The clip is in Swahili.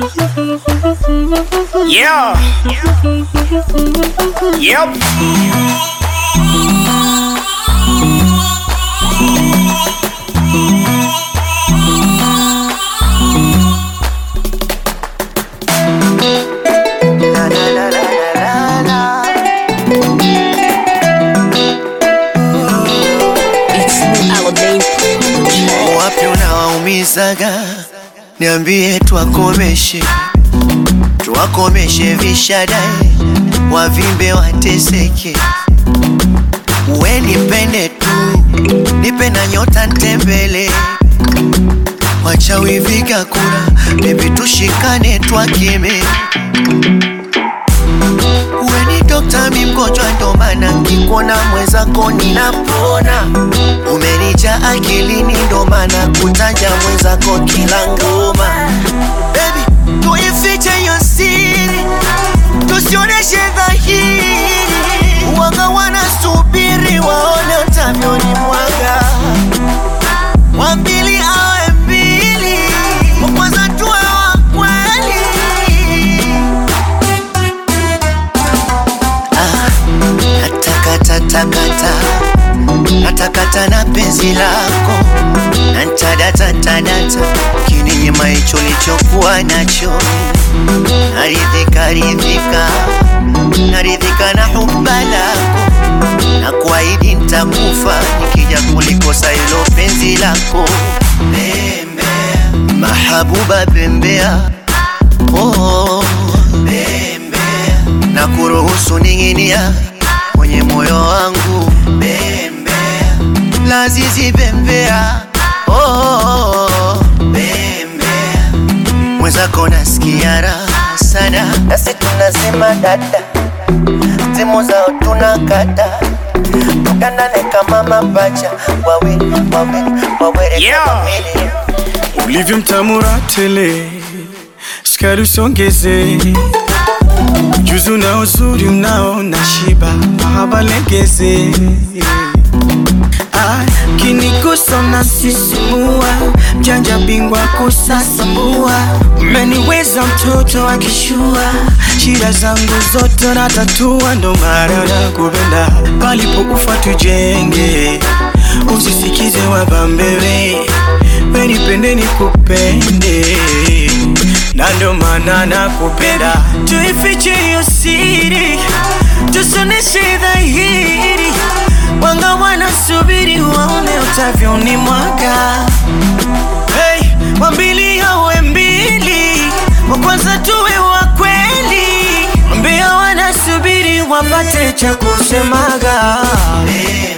Yeah. Yep. La, la, la, la, la, la. It's new Aladdin Wapi unawaumizaga? Niambie tuwakomeshe, tuwakomeshe vishadae, wavimbe wateseke. We nipende tu, nipe na nyota ntembele, wachawi viga kura, bebi tushikane twakeme. We ni dokta, mi mgonjwa, ndo maana nkikuona mwenzako ninapona. Umenija akilini, ndo maana kutaja mwenzako kila ngoma. Baby, tuifiche hiyo siri, tusioneshe dhahiri. Wanga wanasubiri waone utavyoni mwaga, wa mbili awe mbili, wa kwanza tuwe wa kweli. Natakatakata, natakata na penzi lako, nantadata ntadata, kininyima hicho lichokuwa nacho, naridhika ridhika, naridhika na huba lako, na kuahidi ntakufa nikija kulikosa hilo penzi lako. Bembea mahabuba, bembea oh, bembea na kuruhusu ning'inia kwenye moyo wangu bembea, lazizi bembea oh, bembea mwenzako nasikia raha sana, nasi tunasema dada, simu zao tunakata tukanane kama mapacha wawili wawili wawili Yeah. kama mili ulivyo mtamura tele, sukari usongeze, ujuzi na uzuri unao na shiba, mahaba legeze Ah, kinigusa na sisimua, mjanja bingwa kusasambua, umeniweza mtoto akishua, shida zangu zote natatua, ndo maana nakupenda, palipo ufa tujenge, usisikize wabambewe, wenipende nikupende, na ndo maana nakupenda, tuifiche hiyo siri, tusoneshe dhahiri Wanga wanasubiri waone utavyoni mwaga hey, wambili awe mbili, wa kwanza tuwe wa kweli, wambia wanasubiri wapate cha kusemaga bembea